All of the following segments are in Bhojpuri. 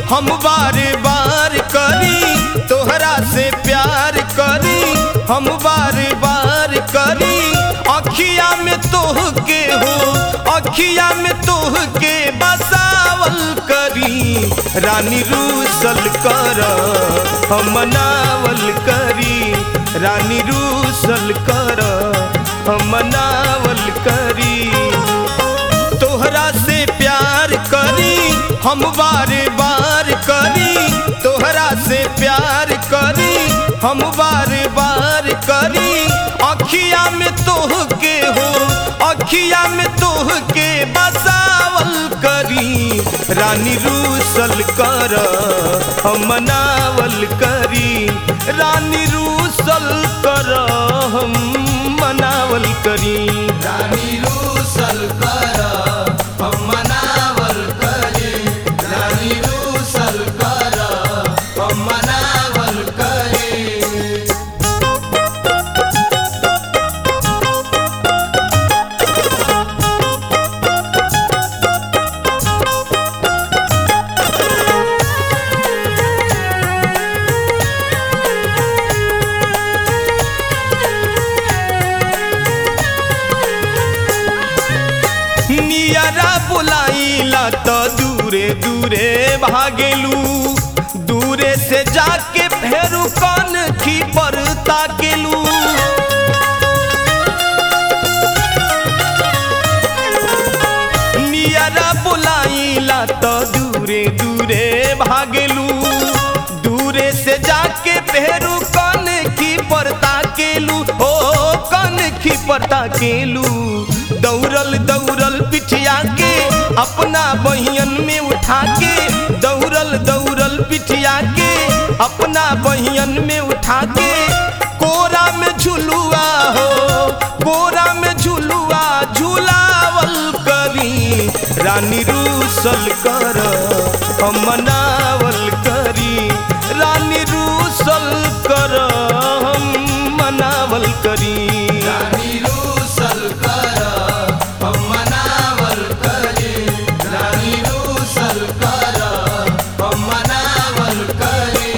हम बार बार करी तोहरा से प्यार करी हम बार बार करी अखिया में तोह के हो अखिया में तोह के बसावल करी रानी रूसल कर हम मनावल करी रानी रूसल कर हम मनावल करी तोहरा से प्यार करी हम बार बार करी तोहरा से प्यार करी हम बार बार करी अखिया में तोह के हो अखिया में तोह के बसावल करी रानी रूसल कर हम मनावल करी रानी रूसल कर हम मनावल करी रानी रूसल कर हम मनावल करे रानी रूसल कर हम मनावल करे नियरा बुलाइला तो दूरे दूरे भागेलू दूरे से जाके फेरू कन खी पर ताकेलू नियरा बुलाइला तो दूरे दूरे भागेलू दूरे से जाके फेरू कन खी पर ताकेलू ओ कन खी पर ताकेलू दौड़ल दौड़ल पिठिया के अपना बहियन में उठा के दौड़ल दौड़ल पिठिया के अपना बहियन में उठा के कोरा में झुलुआ हो कोरा में झुलुआ झुलावल करी रानी रूसल कर हम मनावल करी रानी रूसल कर हम मनावल करी रानी रूसल कर हम मनावल करे रानी रूसल कर हम मनावल करे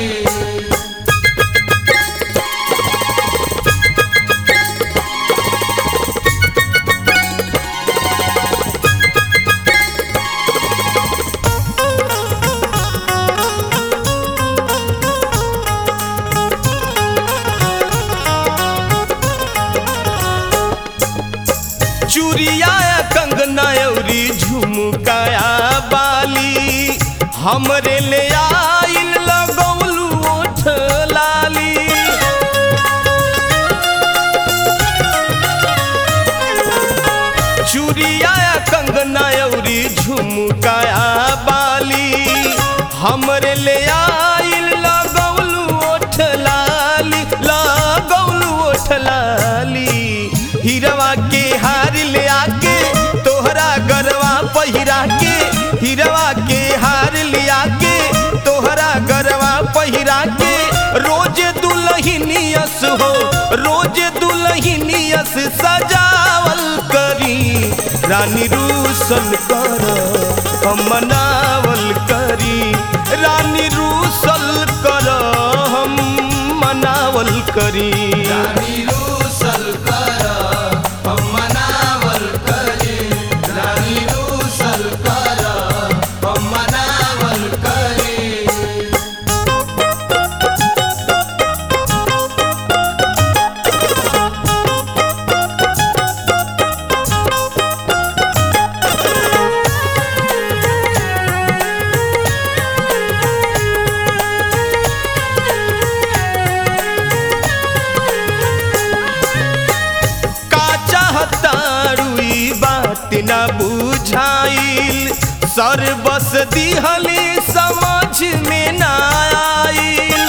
चूड़िया कंगना अउरी झुमकाया बाली हमरे ले आइल लगौलू ओठ लाली चूड़िया कंगना अउरी झुमकाया बाली हमरे ले आइल लगौलू ओठ लाली लगौलू ओठ लाली हिरवा के हार ले आके तोहरा गरवा पहिरा के हिरवा के हार ले आके तोहरा गरवा पहिरा के रोज दुल्हनियस हो रोज दुल्हनियस सजावल करी रानी रूसल कर हम मनावल करी रानी रूसल कर हम मनावल करी रानी रूसल कर हम मनावल करे रानी रूसल कर हम मनावल करे का चाहतारू ई बात न बुझाइल सर बस दिहली समझ में न आइल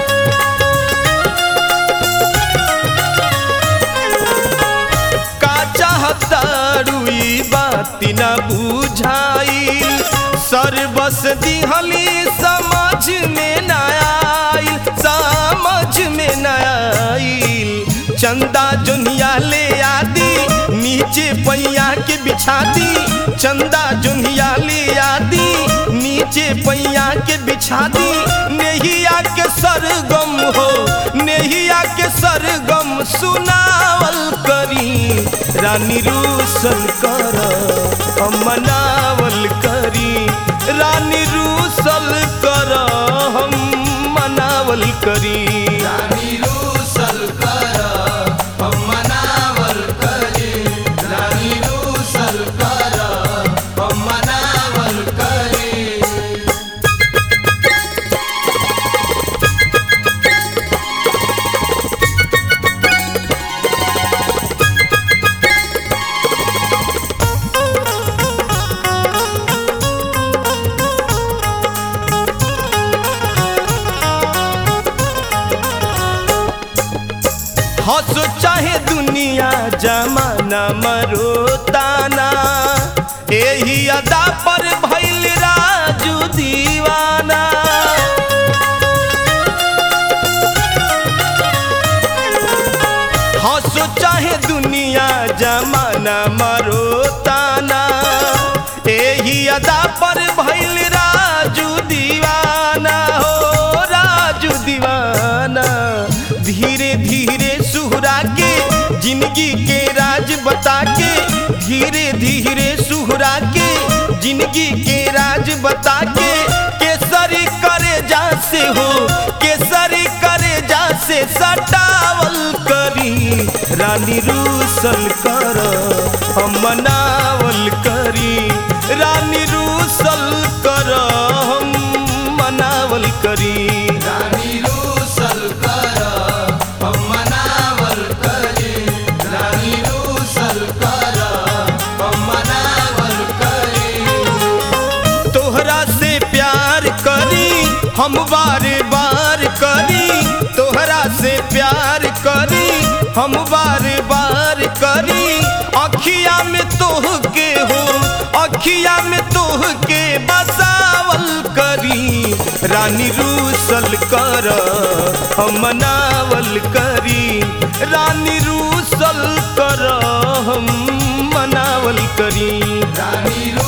का चाहतारू ई बात न बुझाइल सर बस दिहली समझ में न आइल समझ में न आइल चंदा जोनिया ले आदि नीचे पैया के बिछा दी चंदा जुनिया ले आदी नीचे पैया के बिछा दी नेहिया के सरगम हो नेहिया के सरगम सुनावल करी रानी रूसल कर हम मनावल करी रानी रूसल कर हम मनावल करी रानी रूसल कर हम मनावल करी रानी रूसल कर हम मनावल करी हंसो चाहे दुनिया जमाना मरो ताना एही अदा पर भइल राजू दीवाना हंसो चाहे दुनिया जमाना मरो ताना एही अदा पर भइल राजू दीवाना हो राजू दीवाना धीरे धीरे सुहरा के जिंदगी के राज बता के धीरे धीरे सुहरा के जिंदगी के राज बता के केसरी करे जा से हो केसरी करे जा से सटावल करी रानी रूसल कर हम मनावल करी रानी रूसल कर हम मनावल करी रानी रूसल कर हम मनावल करी रानी रूसल कर हम मनावल करी तोहरा से प्यार करी हम बार बार करी तोहरा से प्यार करी हम बार बार करी अखिया में तोह के हो अखिया में तोह के बसावल करी रानी रूसल कर हम मनावल करी रानी रूसल कर हम मनावल करी रानी